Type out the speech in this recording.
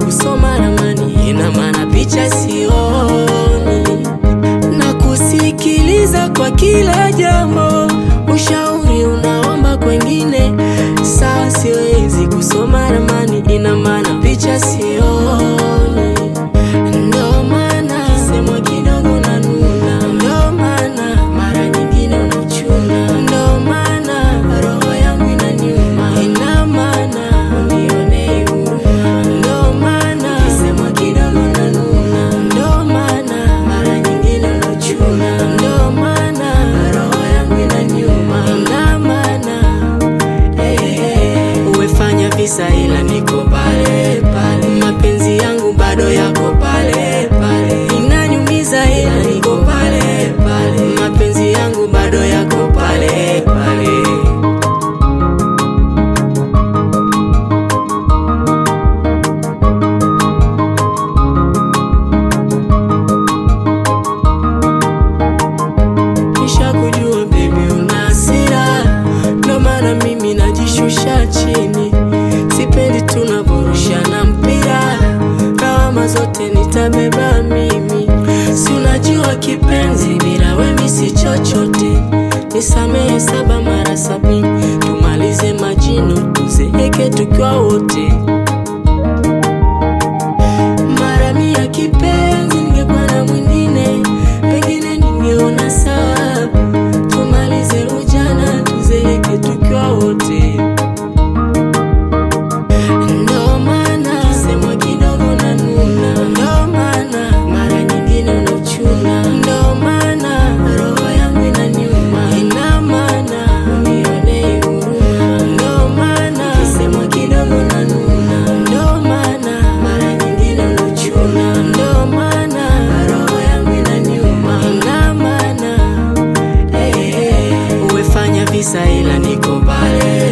kusoma ramani, ina maana picha sioni, na kusikiliza kwa kila jambo, ushauri unaomba kwengine. Sawa, siwezi kusoma ramani, ina maana picha sioni, ndo maana semwa kidogo na nuna, ndo maana mara nyingine unachuna, ndo maana roho yangu inaniuma, ina maana unionee huruma, ndo maana semwa kidogo na nuna, ndo maana mara nyingine unachuna, ndo maana roho yangu inaniuma, ina maana Umefanya visa ila niko pale pale, mapenzi yangu bado yako pale pale, inanyumiza ila niko pale pale, mapenzi yangu bado yako pale pale. Kisha kujua baby una hasira, ndo maana mimi najishusha chini, sipendi tunavyorushana mpira, lawama zote nitabeba mimi, si unajua kipenzi, bila wewe si chochote, nisamehe saba mara sabini, tumalize majino tuzeeke tukiwa wote mara mia kipenzi, ningekuwa na mwingine pengine ningeona sawa, tumalize ujana tuzeeke tukiwa wote. Ndo maana semwa kidogo na nuna, ndo maana mara nyingine unachuna, ndo maana roho yangu inaniuma, ina maana unionee huruma, ndo maana semwa kidogo na nuna, ndo maana mara nyingine unachuna, ndo maana roho yangu inaniuma, ina maana Umefanya visa ila niko pale